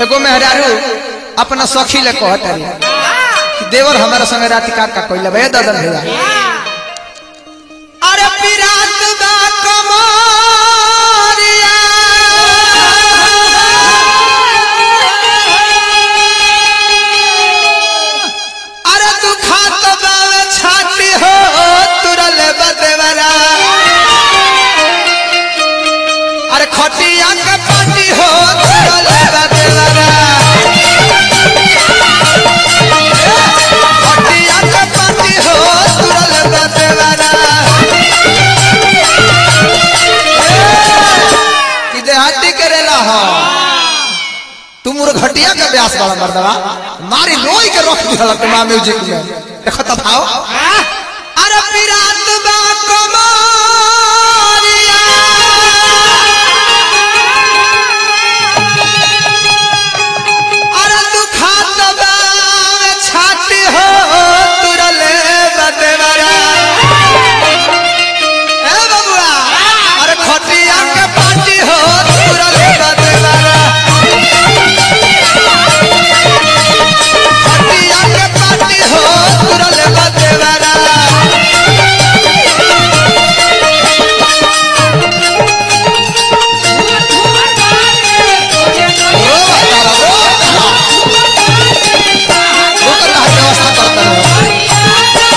एगो मेहरारू अपना सखी ले कहत रही कि देवर हमारा संग रात का का कोइला भैया दादा भैया अरे पिरात बा कमरिया अरे तू खात बावे छाती हो तुरल बदेवरा अरे खटिया के पाटी हो तुरल बदेवरा खटिया के पाटी हो तुरल बदेवरा कि देहाती करेला हो तुम मोर घटिया के ब्यास वाला मर्दवा मारी लोई के रख दिहला तुम म्यूजिक में देखो तब आओ अरे पिरात बा कमरिया अरे तू खात बा छाती हो तुरले बदेवरा ए बबुआ अरे खटिया के पाटी हो तुरले बदेवरा खटिया के पाटी हो तुरले बदेवरा रो बतावा रो वो करना है व्यवस्था करता है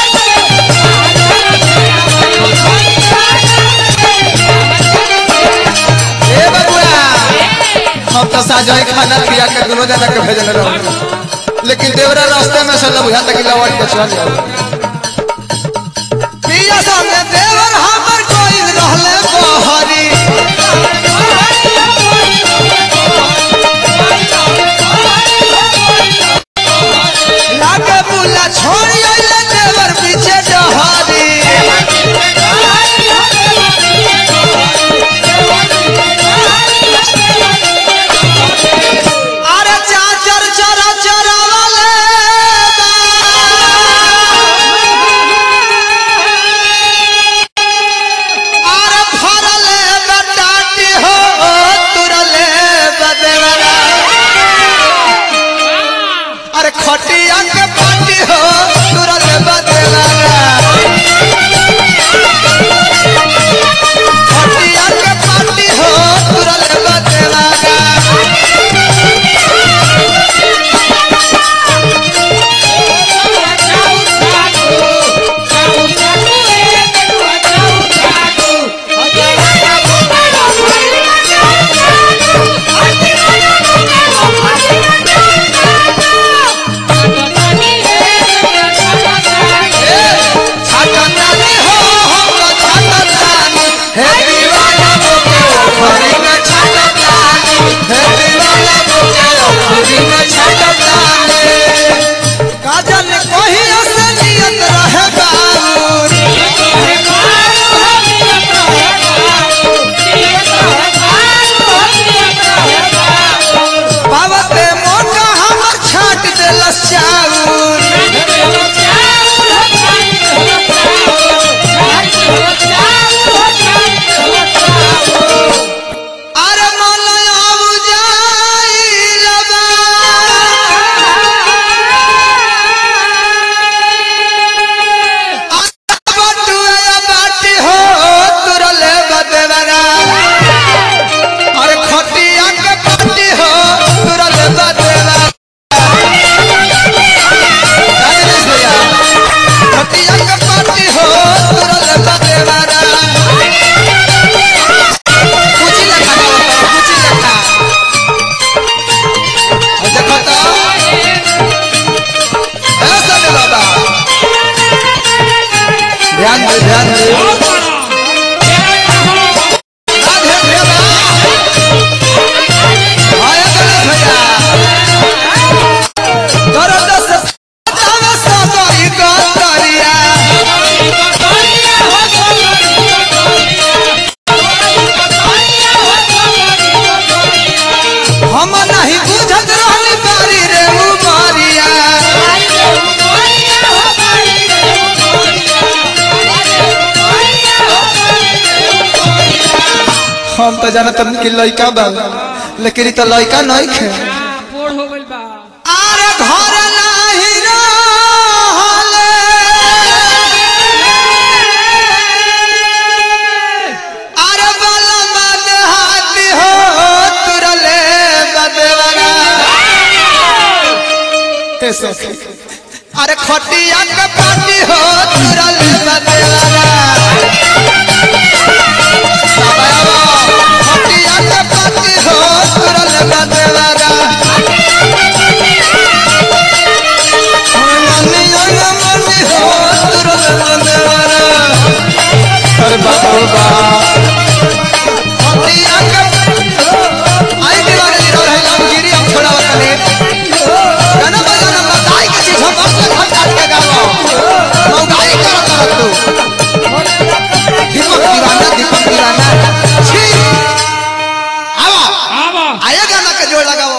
ए बबुआ हम तो साजो खाना खिया के दोनों जना के भेजल रहो लेकिन देवरा रास्ते में से बुझा तक लौट के चल जाओ पिया संगे देवर हमर कोई रहले बहरी लागे बुला छोड़ी आइले देवर पीछे डहरी अरे चाचर चरा चरा वाले अरे फरले बटाटी हो तुरले बदेवरा अरे खटिया के पाटी हो तुरले बदेवरा खटिया के पाटी हो तुरले बदेवरा छाटनानी हो हम छाटनानी हे दीवाना मोके ओखरी में छाटनानी हे दीवाना मोके ओखरी में छाटनानी काजल कोही असलियत रहे बाबू बाबते मोटा हमर छाट देलस चाउर अरे मौलाना बुझाई लबा बटुआ बाटी हो तुरले बदेवरा अरे खटिया के पाटी हो तुरले बदेवरा राजेश भैया खटिया के पाटी हो तुरले बदेवरा कुछ लखा ना कुछ लखा और देखो तो ऐसा दे बाबा ध्यान दे ध्यान दे राधे भैया आया गणेश भैया दर्द से बतावे सगरी गतरिया हम नहीं बुझत रहनी बारी रे उमरिया हम तो जानत कि लइका बा लेकिन ई तो लइका नहीं खे ए सखी अरे खटिया के पाटी हो तुरल बदेवारा खटिया के पाटी हो तुरल बदेवारा मनी मनी मनी हो तुरल बदेवारा अरे बाबा खटिया के आई दीवार गिरो है हम गिरी हम छोड़ा तने गाना बजाना बताई के चीज हम बस खट खट के गाओ मौगाई करो करो तू दीपक दीवाना दीपक दीवाना छी आवा आवा आया गाना के जोड़ लगाओ